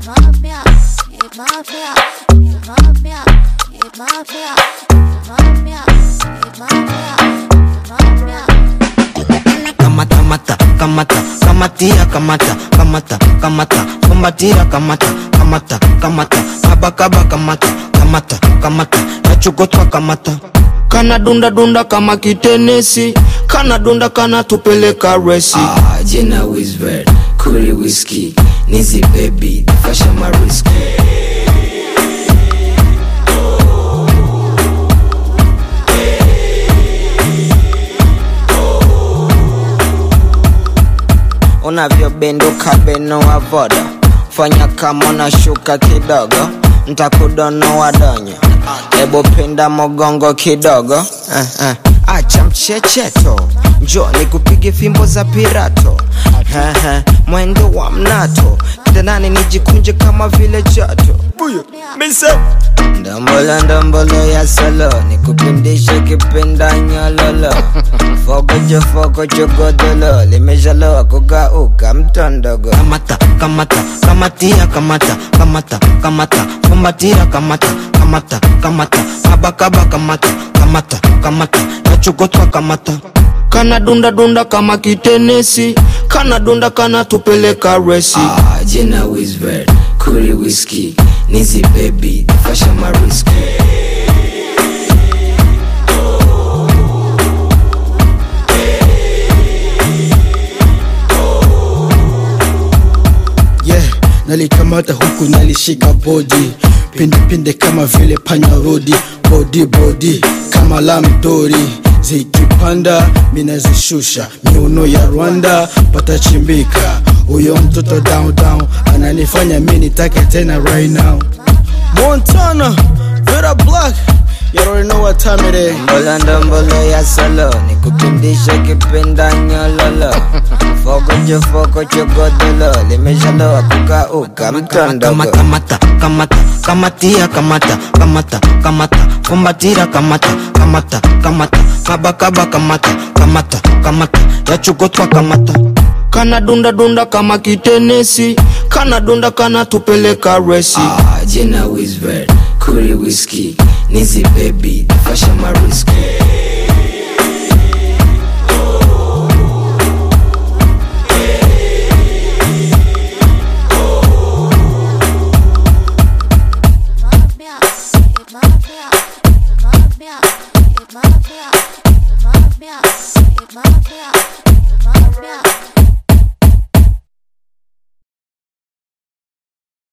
mafia, yeah, mafia, yeah, mafia, yeah, mafia, mafia, yeah, mafia, mafia. kamata mata kamata kamatia kamata kamata kamata kumbatira kamata kamata kamata kaba kaba kamata kamata kamata nachokotwa kamata kana dunda dunda kama kitenesi kana dunda kana tupeleka resi Ah, jina Wizbird, kuri whisky, nizi baby, fasha mariski. unavyobenduka beno wa voda fanya kama unashuka kidogo ntakudonoa donyo ebo pinda mogongo kidogo eh, eh. acha mchecheto njo nikupige fimbo za pirato eh, eh. mwendo wa mnato kitandani nijikunje kama vile jato ndombolo ndombolo ya solo nikupindishe kipinda nyololo fokojo fokojo godolo limeshaloa kugauka mtondogo kamata kamata kamatia kamata kamata kamata kumbatira kamata kamata kamata kaba kaba kamata kamata kamata nachokotwa kamata kana dunda dunda kama kitenesi kana dunda kana tupeleka resi Ah, jina Wizbird, kuri whisky, nizi baby, fasha mariski. yeah nalikamata huku nalishika bodi pindepinde kama vile panya rodi bodi bodi kama lamdori zikipanda minazishusha miuno ya rwanda patachimbika huyo mtoto down down ananifanya mi nitake tena right now montana vera black you already know what time it is mbolo ndombolo ya solo nikupindishe kipinda nyololo fokojo fokojo godolo limeshaloa kukauka mtondogo kamata kamata kamatia kamata kamata kamata kumbatira kamata kamata kamata kaba kaba kamata kamata kamata yachukotwa kamata kana dunda dunda kama kitenesi kana dunda kana tupeleka resi Ah, jina Wizbird, kuri whisky, nizi baby, fasha mariski.